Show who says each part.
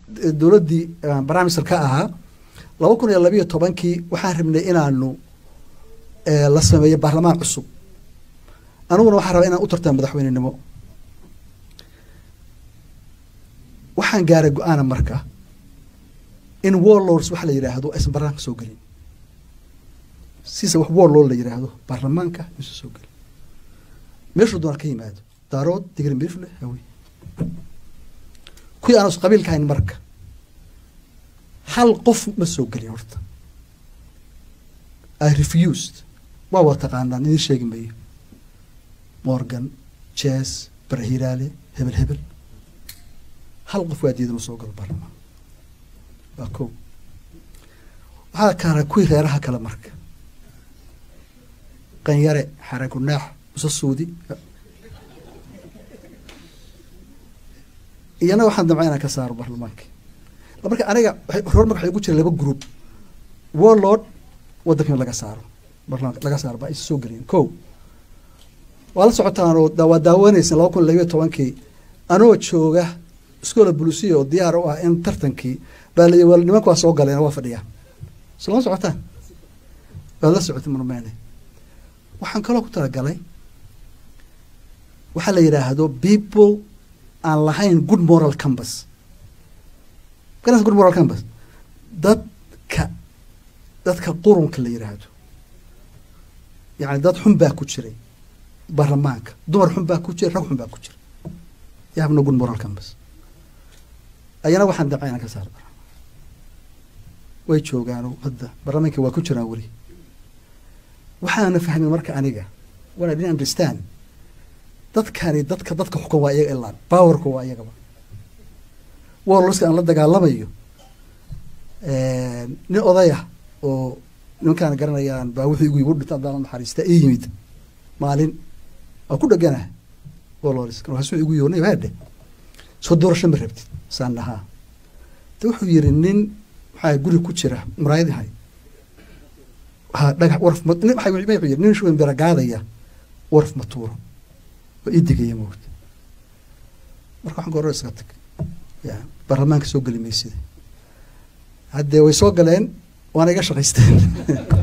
Speaker 1: dowladdii prime minister ka ahaa laba kun iyo labiyo tobankii waxaan rabnay inaanu la sameeyo baarlamaan cusub aniguna waxaan rabaa inaan u tartamo madaxweynenimo waxaan gaaray go-aana marka in warlords waxa la yidhaahdo aysan baarlamaanka soo gelin sisa wax warlord la yidhaahdo baarlamaanka aysan soo gelin meeshuu doona ka yimaado daarood digri mirifle hawe kuwii aan qabiilka hayn marka hal qof ma soo gelin horta i refused waa waa taqaanaan idin sheegi mayo morgan jes barahiraale hebel hebel hal qof waa diida ma soo galo baarlamaan waa ko waxaa kaara kuwii reeraha kale marka qanyare xaragunaax musa suudi iyana waxaan damca inaan ka saaro baarlamaanka marka aniga hor marka waxay ugu jira laba group warlord waddanka in laga saaro baarlamaanka laga saaro ba aysa soo gelin ko waa la socotaan oo waa daawanaysa laba kun labiyo tobankii anoo jooga iskoola bulusiya oo diyaar u ah in tartankii baa layi wal nimanku waa soo galeen waa fadhiyaan so lama socotaan waad la socotay marmene waxaan kaloo ku talagalay waxaa la yidhaahdo people aan lahayn good moral campus garas good moral campus dadka dadka qurunka la yidhaahdo yacni dad xun baa ku jiray baarlamaanka dumar xun baa ku jira rag xun baa ku jira yahabna good moral campus ayana waxaan damca inaan ka saar way joogaano hadda baarlamaanka waa ku jiraan weli waxaana fahmin marka aniga when I didn't understand dadkani dadka dadka xukun waa iyaga ilaan powerka waa iyagaba warlorska aan la dagaalamayo nin odayah oo nimankaan garanayaan baa wuxuu igu igu dhinta haddaan naxariista ii yimid maalin waa ku dhegana warlorska markaasuu igu yoonay baadhe soo doorasho ma rabtid saan dhahaa de wuxuu yiri nin maxaa guri ku jira muraayadahay ha dhagax warf ma nin maxaa wuxuu yiri nin shuban biragaadaya warf ma tuuro waa ii digaya moogta marka waxaan ka hore iska tag ya baarlamaanka soo geli maysida haddee way soo galeen waana iga shaqaysteen